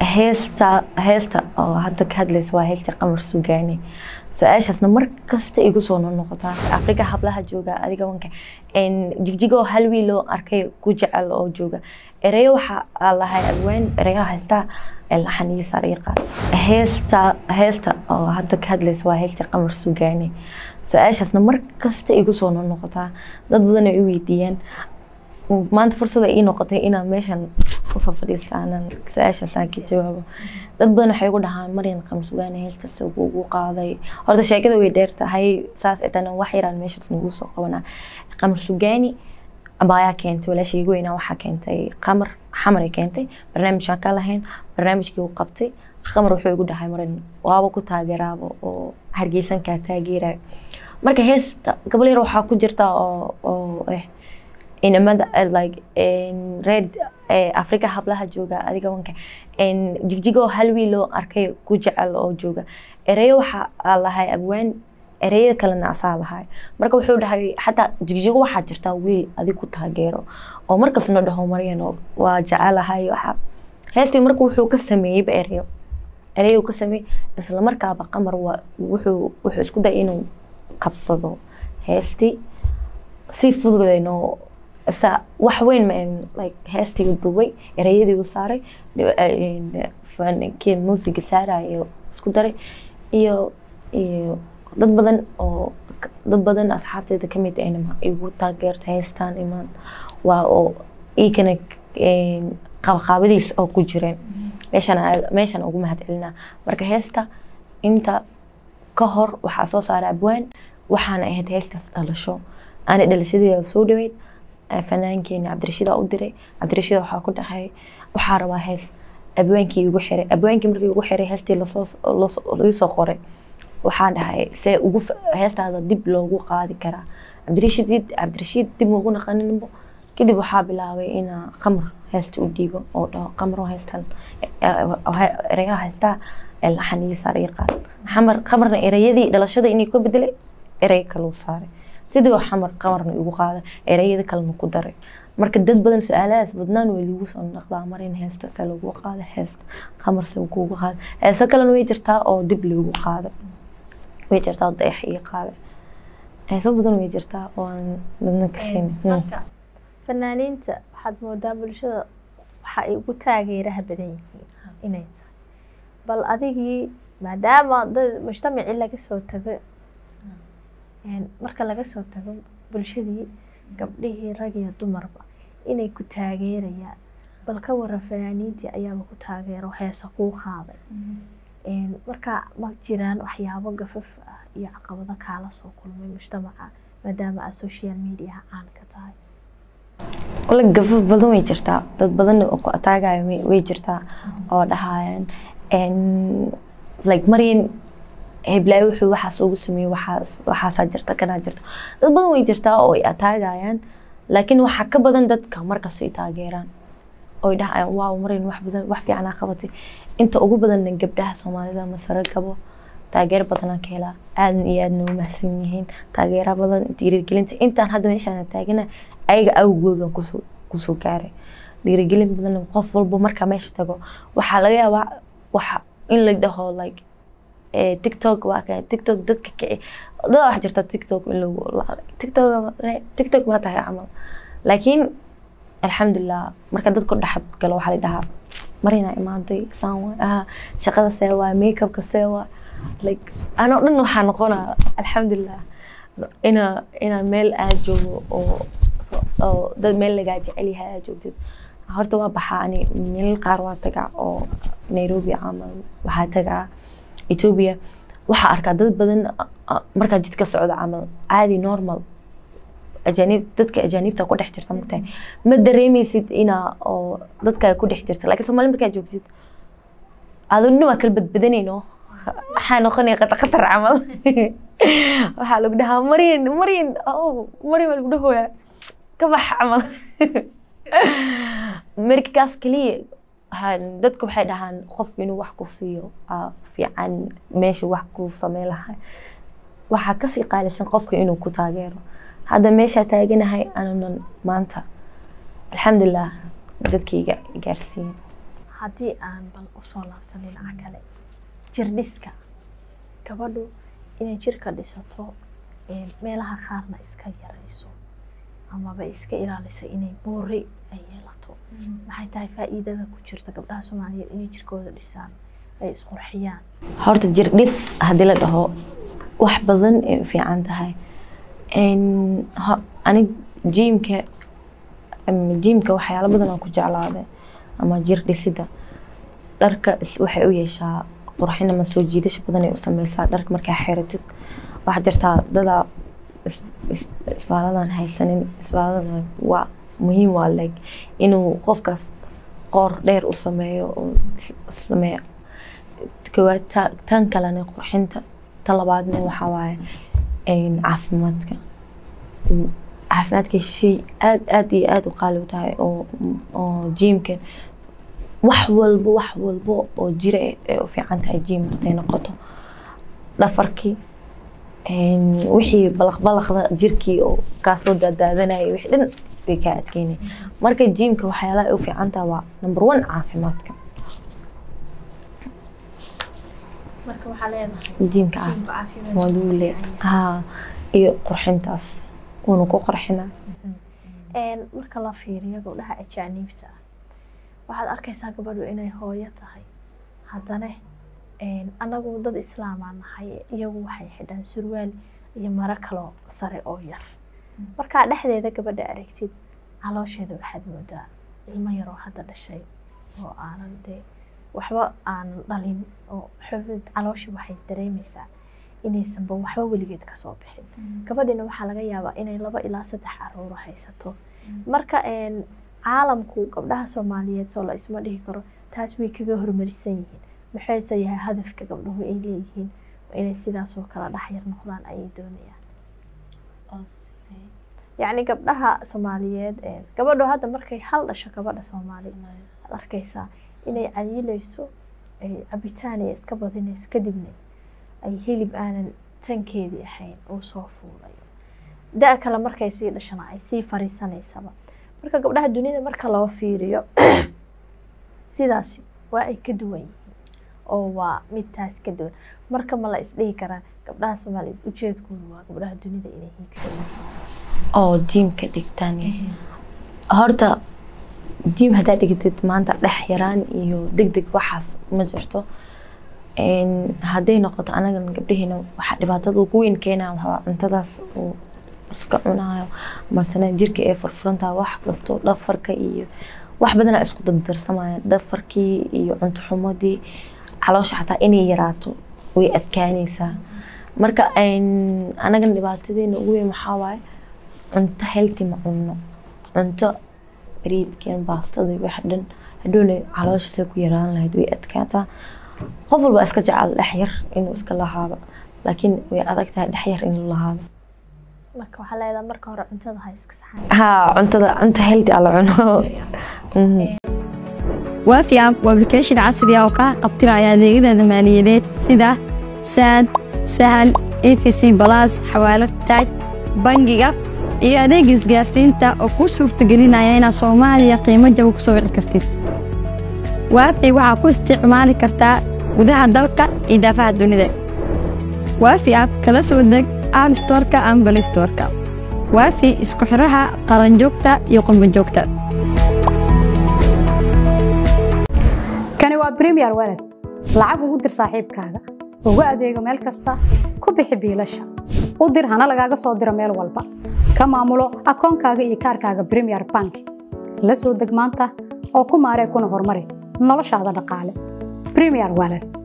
heesta heesta oo hadda ka hadlaysa waa heesta qamar sugaani su-aashaasna mar kasta igu soo noqnoqotaa afrika hablaha jooga adiga wanka jigjigoo hal wiil oo arkay ku jecel oo jooga ereyo waxaa lahay abwaan ereyaha haystaa laxaniyo sariiqa heesta heesta oo hadda ka hadlaysa waa heesta qamar sugaani su-aashaasna mar kasta igu soo noqnoqotaa dad badan ay i weydiiyaan maanta fursada ii noqotay inaan meeshan usoo fadhiista aanan su-aashaasaan ka jawaabo dad badan waxay igu dhahaan maryan qamar sugaani heestaas ugu qaaday horta sheekada way dheer tahay saas etana wax yaraan meeshaas nagu soo qabanaa qamar sugaani abaayaa keentay walaashayga weynaa waxaa keentay qamar xamar ay keentay barnaamijkaan ka lahayn barnaamijkii uu qabtay qamar wuxuu igu dhahay maran waaba ku taageeraaba oo hargeysankaa taageerayo marka heesta gabal yar waxaa ku jirta oo oo eh inamada like red afrika hablaha jooga adiga wanka jigjigoo hal wiil oo arkay ku jecel oo jooga ereyo waxaa lahay abwaan ereyada kalena asaa lahay marka wuxuu dhahay xataa jigjigo waxaa jirtaa wiil adig ku taageero oo markasna dhaho maryan waa jecelahay waxa heestii marka wuxuu ka sameeyeyba ereyo ereyo ka sameeyey isla markaaba qamar waa wuxuu wuxuu isku day inuu qabsado heestii si fududayno sa wax weyn ma like heestii dubay ereyadii uu saaray fankii muusiga saarayo isku daray iyo iyo dad badan oo dad badan asxaabteeda kamid ahna igu taageerta heestaan imaan waa oo iikana qabaqaabadiis oo ku jireen meeshan meeshan ugu mahadcelinaa marka heesta inta ka hor waxaa soo saaray abwaan waxaana ahayd heestaas dhalasho aana dhalashadeeda soo dhaweyd fanaankeena cabdirashiida u diray cabdirashiida waxaa ku dhahay waxaa rabaa hees abwaankii igu xiray abwaankii markii igu xiray heestii lasoo lasoo qoray waxaa dhahay see ugu heestaada dib loogu qaadi karaa cabdirashiid cabdirashiid dib ugu naqaninbo kadib waxaa bilaabay inaa qamar heesta u dhiibo oo dhaho qamaro heestan ereyaha heestaa laxaniyo sariiqa xamar qamarna ereyadii dhalashada inay ka bedelay erey kaluu saaray sidii oo xamar qamarna igu qaaday ereyada kalena ku daray marka dad badan su-aalahaas badnaan way lagu soo naqdaa mar in heesta se lagu qaada heesta qamar se kugu qaada heeso kalena way jirtaa oo dib lagu qaaday way jirtaa oo dayax ii qaaday heeso badan way jirtaa oo aan dadna ka sheegin fanaaniinta waxaad moodaa bulshada waxa ay ugu taageeraha badan yihiin inay tahay bal adigii maadaama dad mujtamacii laga soo tago marka laga soo tago bulshadii gabdhihii rag iyo dumarba inay ku taageerayaan bal ka waran fanaaniintii ayaaba ku taageero heesa kuu qaaday marka ma jiraan waxyaabo gafaf ah iyo caqabado kaala soo kulmay mujtamaca maadaama aad social mediaha caan ka tahay wala gafaf badan way jirtaa dad badan oo ku ataagayo way jirtaa oo dhahayaan like maryan heblaayo wuxuu waxaas ugu sameeyey waxaas waxaasaa jirta kanaa jirta dad badan way jirtaa oo ay ataagayaan laakiin waxaa ka badan dadka markas ay taageeraan oy dhahayaan waaw marin wax badan wax fiicanaa qabatay inta ugu badanna gabdhaha soomaalida masare gabo taageero badanaa ka helaa aadna iyo aadna u mahadsan yihiin taageera badan dhiirigelinta intaan hadda meeshaan taagana ayaga awgoodan kusoo kusoo gaaray dhiirigelin badan qof walba markaa meesha tago waxaa laga yaabaa waxa in la dhaho like tiktok waa ka tiktok dadka kici dad wax jirta tiktok in lagu tiktok tiktok ma tahay camal laakiin alxamdulilah marka dadku dhexad galo waxaa la dhahaa marina imaaday saan waay ah shaqada see waay makeupka see waay like anoo dhan waxaa noqonaa alxamdulilah ina ina meel aad joogo oo oo dad meel lagaa jecel yahay aad joogtid horta waa baxaa ani meel qaar waa tagaa oo nairobi camal waxaa tagaa ethiopia waxaa arkaa dad badan markaa jidka socda camal caadi normal ajaanib dadka ajaanibta ku dhex jirta magtahay ma dareemeysid inaa oo dadka ku dhex jirta laakiin soomaali markaa joogtid aduna waa kala badbadanayno waxaa noqonaya qatar qatar camal waxaa lagu dhahaa maryan maryan maryan baa lagu dhahooyaa ka bax camal markaas keliya dadka waxay dhahaan qofku inuu wax ku siiyo fiican meesha wax ku sameyn lahay waxaa kasii qaalisan qofka inuu ku taageero hadda meeshaa taaganahay ananan maanta alxamdulilah dadkayga gaarsiiyen haddii aan bal usoo laabto dhinaca kale jirdhiska gabadhu inay jirka dhisato meelaha qaarna iska yarayso amaba iska ilaaliso inay buuri ay yeelato maxay tahay faa'iidada ku jirta gabdhaha soomaaliyeed inay jirkooda dhisaan ay isqurxiyaan horta jir dhis haddii la dhaho wax badan ay u fiican tahay anig jiimka jiimka waxyaalo badan aan ku jeclaaday ama jir dhisida dharka waxay u yeeshaa qurxin ama soo jiidasho badan ay u sameysaa dharka markaa xeratid waxaa jirtaa dadaa isbaaladan haysanin isbaalada waa muhiim waa like inuu qofkaas qoor dheer u sameeyo sameeyo koowaad tan kalena qurxinta tan labaadna waxaa waaye caafimaadka caafimaadka shay aad aad iyo aad u qaali u tahay oo oo jiimka wax walbo wax walbo oo jira ay u fiican tahay jiim markay noqoto dhafarkii wixii balaq balaqda jirkii oo kaasoo daadaadanaya wixii dhan bay kaa adkeynaya marka jiimka waxyaalaha ay u fiican tahay waa number one caafimaadka marka waxaa leedahay jiimka waa lagu leeyahay haa iyo qurxintaas wuuna ku qurxinaa marka la fiiriyo gabdhaha ajaaniibta ah waxaad arkaysaa gabadhu inay hooyo tahay haddana anagu dad islaamaa nahay iyagu waxay xidhaan surwaal iyo maro kaloo sare oo yar markaa dhexdeeda gabadha aragtid caloosheeda waxaad moodaa ilmo yaroo hadda dhashay oo aanan dee waxba aanan dhalin oo xubid caloosha waxay dareemaysaa inaysanba waxba weligeed kasoo bixin gabadhina waxaa laga yaabaa inay laba ilaa saddex caruuro haysato marka caalamku gabdhaha soomaaliyeed soo la isma dhihi karo taas way kaga hormarisan yihiin maxayse yahay hadafka gabdhuhu ay leeyihiin inay sidaasoo kala dhexyar noqdaan ayay doonayaan yacni gabdhaha soomaaliyeed gabadhu hadda markay hal dhasho gabadha soomaali ad arkaysaa inay cayilayso cabitaan ay iska badinayso kadibna ay hilib aanan tankeedii ahayn uu soo fuulayo da kale markay sii dhashana ay sii fariisanaysaba marka gabdhaha dunida marka loo fiiriyo sidaasi waa ay ka duwan yihiin oo waa midtaas ka duwan marka ma la isdhihi karaa gabdhaha soomaaliyeed ujeedkoodu waa gabdhaha dunida inay hiigsadaan oo jiimka dhigtaan horta jiim haddaa dhigtid maanta dhex yaraan iyo deg deg waxaas ma jirto hadday noqoto anagan gabdhaheena waxaa dhibaatada ugu weyn keenaa waxaa cuntadaas uu iska cunayo masana jirka ee furfurantaha wax kasto dhafarka iyo wax badanaa isku dardarsamaya dhafarkii iyo cunto xumadii caloosha xataa inay yaraato way adkaanaysaa marka anagan dhibaatadeena ugu weyn waxaa waaye cunto healthy ma cunno cunto bariidkeen baastada wax dhan hadhowna caloosha ku yaraan lahayd way adkaataa qof walba iska jecel dhexyar inuu iska lahaado laakiin way adag tahay dhexyar inuu lahaado marka waxaa leedahay marka hore cuntada ha iska saxan haa cuntada cunto healthy ala cuno waafi app waa application casri ah oo kaa qabtiraya adeegyada maaliyadeed sida saad sahal efc balas xawaalad taaj bangiga iyo adeeg isgaarsiinta oo kuu suurtagelinaya inaad soomaaliya qiimo jaba ku soo wici kartid waafi waxaa ku isticmaali kartaa gudaha dalka iyo daafaha dunida waafi app kala soo deg app storka ama bal storka waafi isku xiraha qaranjoogta iyo qurbanjoogta kani waa bremiyer walad lacag ugu dir saaxiibkaaga ugu adeego meel kasta ku bixi biilasha u dir hana lagaaga soo diro meel walba ka maamulo akoonkaaga iyo kaarkaaga bremiyer bank la soo deg maanta oo ku maaree kuna horumari noloshaada dhaqaale bremiyer walad